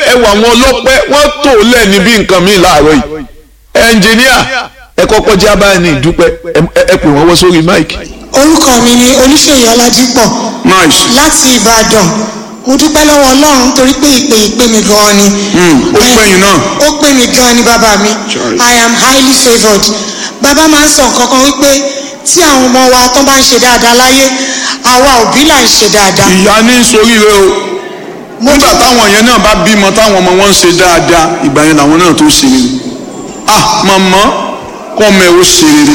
ẹ wà àwọn ọlọ́pẹ́ wọ́n tò lẹ̀ níbi nǹkan mi láàárọ̀ yìí ẹnjìníà ẹ kọ́kọ́ jẹ́ abáyé ní ìdúpẹ́ ẹ pè wọ́n wọ́ sórí máìkì. orúkọ mi ni oníṣèyí ọlájípọ̀ nice. láti ìbàdàn mo dúpẹ́ lọ́wọ́ ọlọ́run torí pé ìpè ìpè mi gan-an ni. ó pè yín náà. ó pè mí gan-an ni bàbá mi i am highly favoured bàbá máa ń sọ nǹkan kan wípé tí àwọn ọmọ wa tó bá ń ṣe dáadáa láyé àwa òbí là ń ṣe dáadáa. ìyá ní soríire o nígbà táwọn yẹn náà bá bímọ táwọn ọmọ wọn ń ṣe dáadáa ìgbà yẹn làwọn náà tó ṣe rere ah màmá kọ́ ọmọ ẹ̀ ó ṣe rere.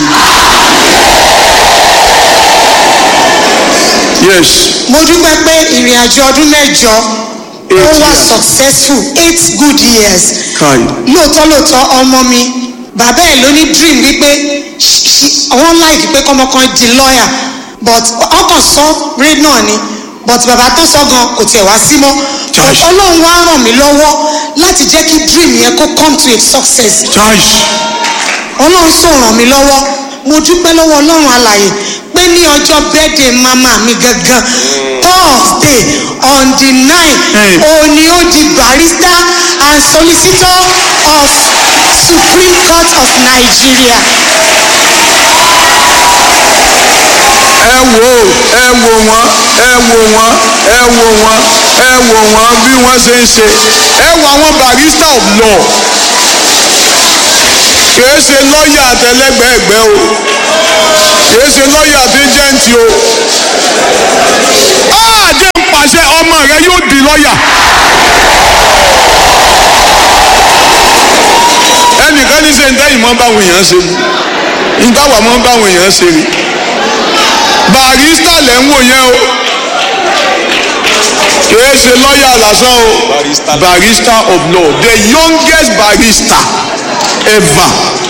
yes. mo dúpẹ́ pé ìrìn àjò ọdún mẹ́jọ ó Eight wà years. successful eight good years kai lóòótọ́ lóòótọ́ ọmọ mi bàbá ẹ̀ ló ní dream wípé ṣ- ṣ- wọ́n láìkí pé kọ́mọkan di lawyer but ọkàn sọ rí náà ni but bàbá tó sọ gan kò tiẹ̀ wá sí mọ́ Josh. ọlọ́run wá ràn mí lọ́wọ́ láti jẹ́ kí dream yẹn kó come to a success charge ọlọ́run sọ ràn mí lọ́wọ́ mo dúpẹ́ lọ́wọ́ ọlọ́run alàyè pé ní ọjọ́ birthday mama mi gangan thursday on the nine Hey. òní ó di barrister and solicitor of supreme court of nigeria. ẹ wò ó ẹ wò wọ́n ẹ wò wọ́n ẹ wò wọ́n ẹ wò wọ́n bí wọ́n ṣe ń ṣe ẹ wò àwọn barrister of law kìí ṣe lọ́ọ̀yà àtẹlẹgbẹ̀ẹ́gbẹ́ o kìí ṣe lọ́ọ̀yà àtẹjẹ́ǹtì o àjẹ́ ń pàṣẹ ọmọ rẹ yóò di lọ́ọ̀yà ẹnìkan ní ṣe ń tẹ́yìn mọ́ báwọn èèyàn ṣe ni ń táwà mọ́ báwọn èèyàn ṣe ni barista lẹ̀ ń wò yẹn o kìí ṣe lọ́ọ̀yà lásán o barista of law the youngest barista ever.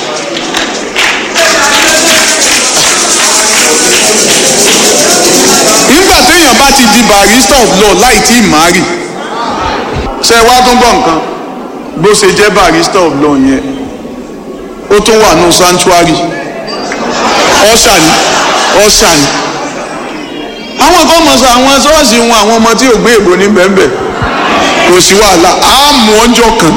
nígbà téèyàn bá ti di barista of law láì tí ì márì ṣe wá tún gbọ́ nǹkan bó ṣe jẹ́ barista of law yẹn ó tún wà nù sanctuary ọ̀ṣà ni ọ̀ṣà ni àwọn kan mọ̀ sọ àwọn ṣọ́ọ̀ṣì wọn àwọn ọmọ tí ò gbé èbò ní bẹ́ẹ̀nbẹ́ẹ̀ kò sí wàhálà á mú ọjọ́ kan.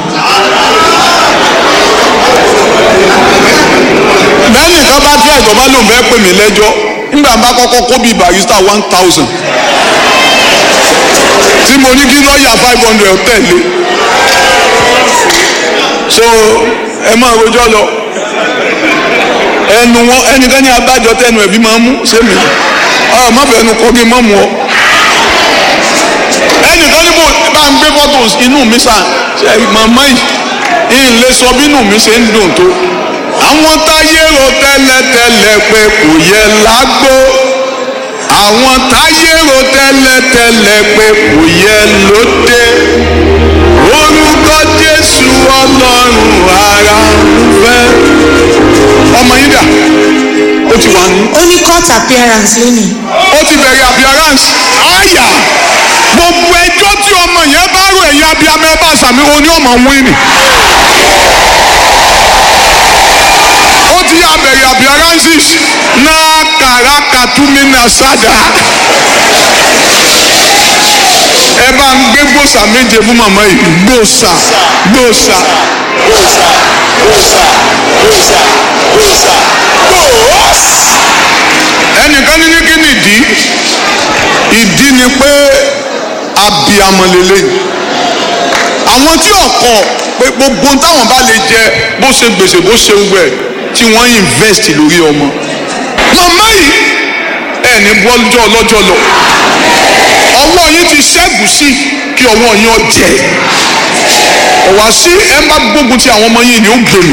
bẹ́ẹ̀ni kan bá tí àìsàn bá lòun fẹ́ pè mí lẹ́jọ́ nígbà bá kọ́kọ́ kó bíi barista one thousand tí mo ní kí lọ́ọ̀yà five hundred tẹ̀lé so ẹ máa rojọ́ lọ ẹnu wọn ẹnìkan ní abájọ tẹnu ẹbí máa ń mú sẹmi ọ má fẹnu kọ kí n má mú ọ ẹnìkan ní mo bá ń gbé fọ́tò inú mi sàn ṣe màmá yìí ń lè sọ bí inú mi ṣe ń dùn tó àwọn táyé ro tẹ́lẹ̀tẹ́lẹ̀ pé kò yẹ lágbó àwọn táyé ro tẹ́lẹ̀tẹ́lẹ̀ pé kò yẹ lóde orúkọ Jésù Ọlọ́run ara ń fẹ́ ọmọ yín dà ó ti wà ní. ó ní court appearance lónìí. ó ti bẹ̀rẹ̀ appearance àyà gbogbo ẹjọ́ tí ọmọ yẹn bá rò ẹ̀yìn abiyamọ ẹ bá sàmì òun ni ọmọ wín ni. ó ti yà bẹ̀rẹ̀ appearances náà kàrà kàtúmínà sádà. ẹ bá ń gbé gbòòsà méje fún màmá yìí gbòòsà gbòòsà Bosa, bosa, bosa, bosa, bosa. ẹnìkan ní ní kí ni ìdí ìdí ni pé abiyamọ lélẹ́yìn àwọn tí ọkọ pé gbogbo táwọn bá lè jẹ bó ṣe gbèsè bó ṣe wẹ tí wọ́n invest lórí ọmọ màmá yìí ẹni bọ́jọ́ ọlọ́jọ́ lọ ọwọ́ yín ti ṣẹ́gun sí kí ọwọ́ yín ọjẹ́ ọ̀wá sí ẹ má gbógun ti àwọn ọmọ yìí ni ó gbèrú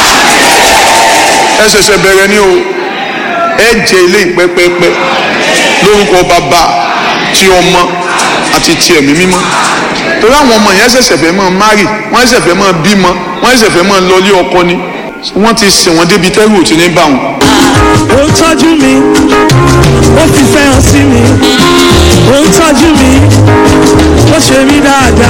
ẹ ṣẹ̀ṣẹ̀ bẹ̀rẹ̀ ni o ẹ jẹ ilé ìpẹ́pẹ́pẹ́ lórúkọ bàbá ti ọmọ àti ti ẹ̀mí mímọ́ torí àwọn ọmọ yẹn ṣẹ̀ṣẹ̀ fẹ́ máa márì wọ́n ṣẹ̀ṣẹ̀ fẹ́ máa bímọ wọ́n ṣẹ̀ṣẹ̀ fẹ́ máa lọlé ọkọ ni wọ́n ti sìn wọ́n débi tẹ́rù ò ti ní bá wọn. ó ń tọ́jú mi ó fi fẹ́ hàn sí mi ó ń tọ́jú mi ó ṣe mí dáadáa